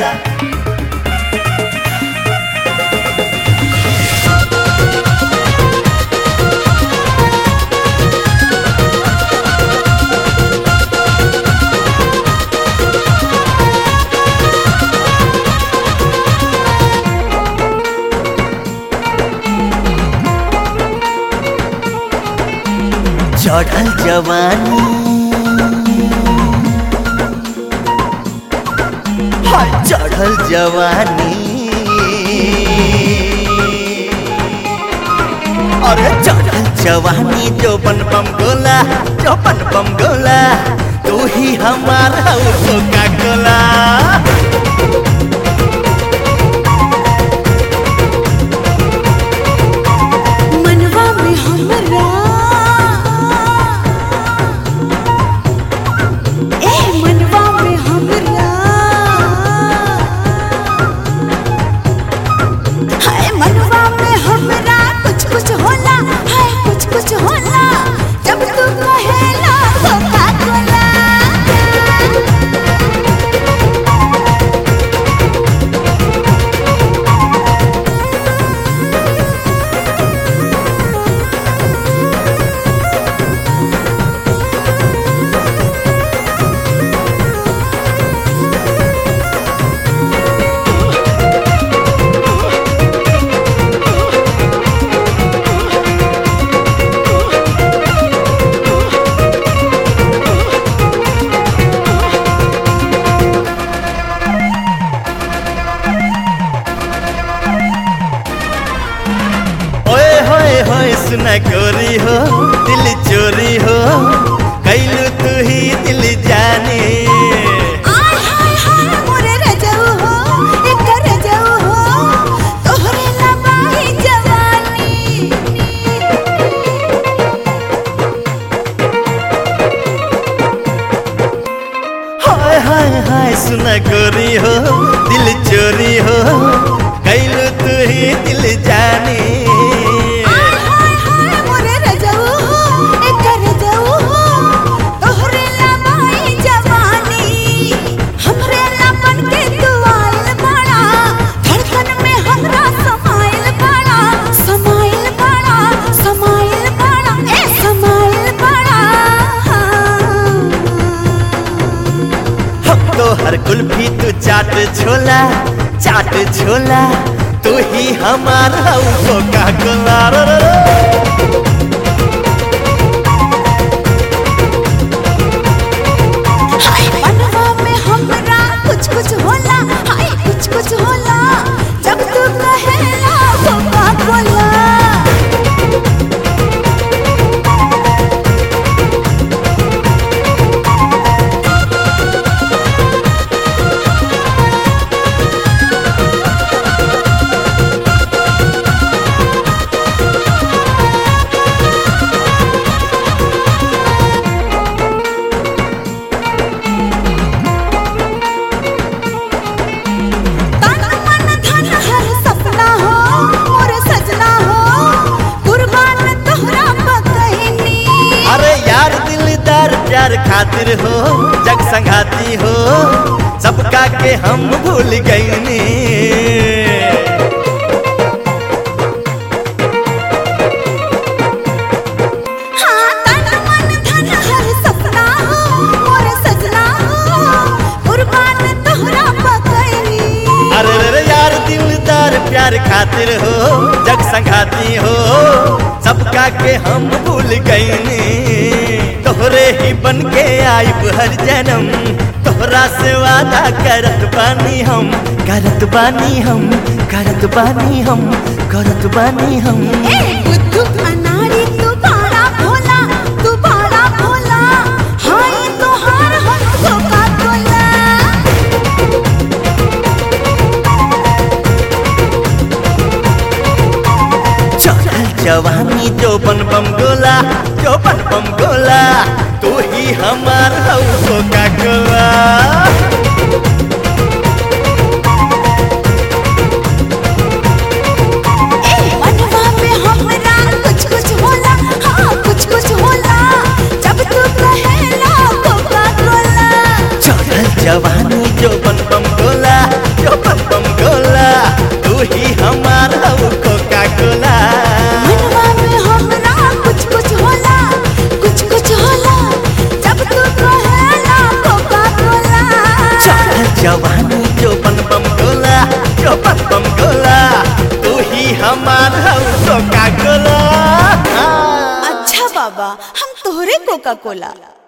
कोला चढ़ल जवानी हाय चढ़ल जवानी अरे चढ़ल जवानी जो बन बम गोला जो बन बम गोला तू ही हमारा कोका कोला मनवा में हमरा ए मनवा में हमरा हाय मनवा में हमरा कुछ कुछ होला हाय कुछ कुछ होला जब तू कहेला कोका कोला ओए होए होए सुना गोरी हो दिल चोरी हो कैलू तू ही दिल जाने आय हाय हाय मोरे रजऊ हो एक रजऊ हो तोहरे लबाही जवानी हाय हाय हाय सुना गोरी हो दिल चोरी हो कैलू तू ही दिल जाने आय हाय हाय मोरे रजऊ हो एक रजऊ हो तोहरे लबाही जवानी हमरे लपन के तू आइल बड़ा धड़कन में हमरा समाइल बड़ा समाइल बड़ा समाइल बड़ा ए समाइल बड़ा हम तो हर कुल्फी तू चाट छोला चाट छोला तू ही हमारा कोका कोला रो रो रो। हाय मनवा में हमरा कुछ कुछ होला हाय कुछ कुछ होला जब तू कहेला कोका कोला तन मन धन हर सपना हो मोर सजना हो कुर्बान तोहरा पकहिनी अरे यार दिलदार प्यार खातिर हो जग संघाती हो सबका के हम भूल गईनी हाँ तन मन धन हर सपना हो मोर सजना हो कुर्बान तोहरा पकहिनी अरे रे रे यार दिलदार प्यार खातिर हो जग संघाती हो सबका के हम भूल गईनी तोहरे ही बन के आइब हर जन्म तोहरा से वादा करत बानी हम करत बानी हम करत बानी हम करत बानी हम ए बुद्धू अनाड़ी तू बड़ा भोला तू बड़ा भोला हाय तोहार हम कोका कोला चढ़ल जवानी जो बन बम गोला जो बन बम गोला तू ही हमार कोका कोला ए मनवा में हमरा कुछ कुछ होला हाँ कुछ कुछ होला जब तू कहेला कोका कोला चढ़ल जवानी जो बन बम गोला तो बम बम गोला तू ही हमार कोका कोला अच्छा बाबा हम तोहरे कोका कोला